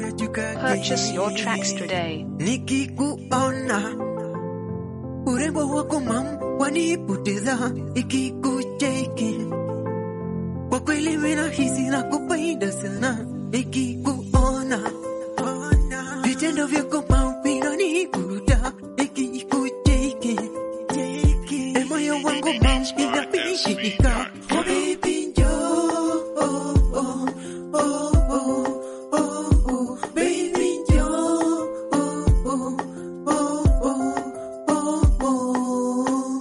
Purchase your tracks today. Nikikuona urembo wako mam wanipoteza, ikikucheki kwa kweli mina hisi na kupenda sana, ikikuona vitendo vyako mam vinanivuruta, ikikucheki e moyo wangu mam inapishika, oh baby njoo oh, oh, oh, oh, oh, oh, baby njoo oh, oh, oh, oh, oh, oh.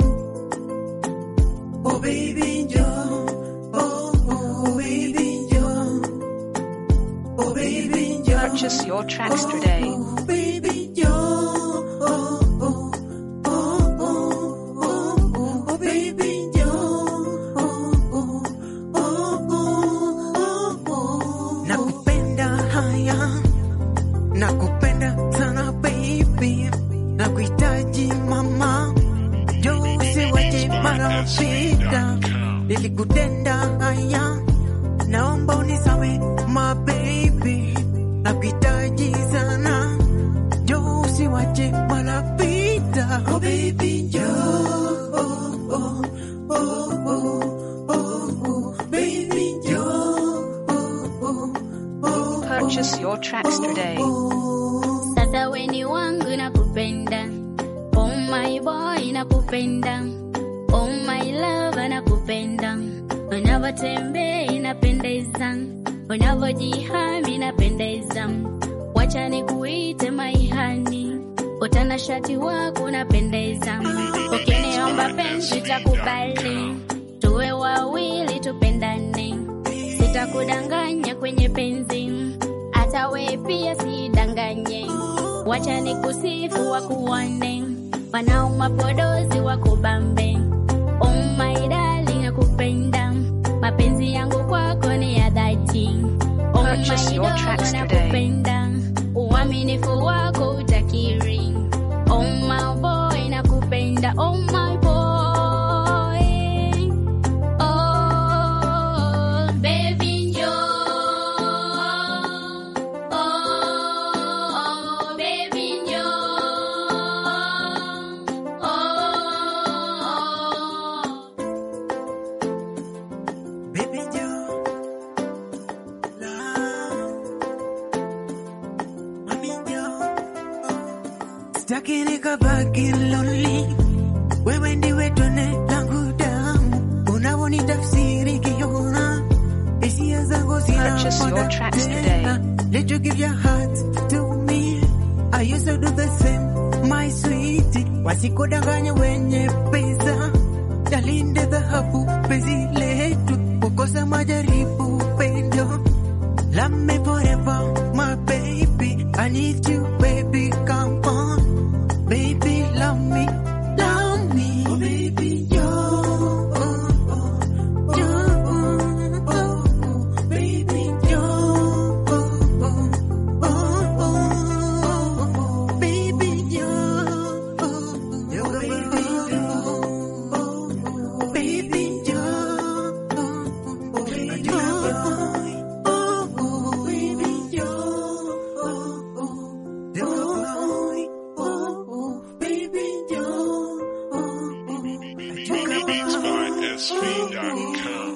Oh baby Joe, oh oh baby Joe, oh baby Joe, Purchase your tracks today. oh baby Joe, oh oh oh oh oh oh baby Joe, oh oh oh oh oh. Nakupenda haya, nakupenda sana baby, nakuhitaji mama. Jose waje marafika, nilikutenda haya, naomba unisawe my baby, nakuhitaji sana. Jose waje marafika, oh baby Joe, oh oh oh oh oh oh baby Joe, oh oh oh. Purchase your tracks today. Sasa weni wangu nakupenda, oh my boy nakupenda, oh my love nakupenda, unavyotembea inapendeza, unavyojihami inapendeza, wacha nikuite maihani, utanashati wako unapendeza, ukiniomba penzi takubali, tuwe wawili tupendane, sitakudanganya kwenye penzi hata we pia sidanganye, wacha nikusifu wakuone, wanao mapodozi wakubambe. Oh my darling, nakupenda, mapenzi yangu kwako ni ya dhati. Oh Purchase my your dogo, tracks today. nakupenda, uaminifu wako utakiri. Oh my boy, nakupenda, oh my boy. Oh, baby njoo. Oh, baby njoo. Oh. Baby Joe, love, mami Joe, sitaki nikabaki lonely, wewe ndiwe tone langu damu, unavyonitafsiri kiona hisia zangu Purchase your zinakwenda tracks tena. Let you give your heart to me, I used to do the same, my sweetie, wasikudanganya wenye pesa Dalinde dhahabu penzi letu, kukosa majaribu pendo. Love me forever, my baby. I need you, baby. Come on, baby. Love me, love me, oh, baby. Yo, oh, oh, yo, oh, oh, oh, baby. Yo, oh, oh, oh, oh, oh, baby. Yo, oh, oh, yo, baby. Yo, oh, baby. Yo, oh, oh, baby. Yo, oh, oh, baby. Yo, oh, oh, yo, oh, oh, baby. Yo, oh, oh. Beats by SV.com.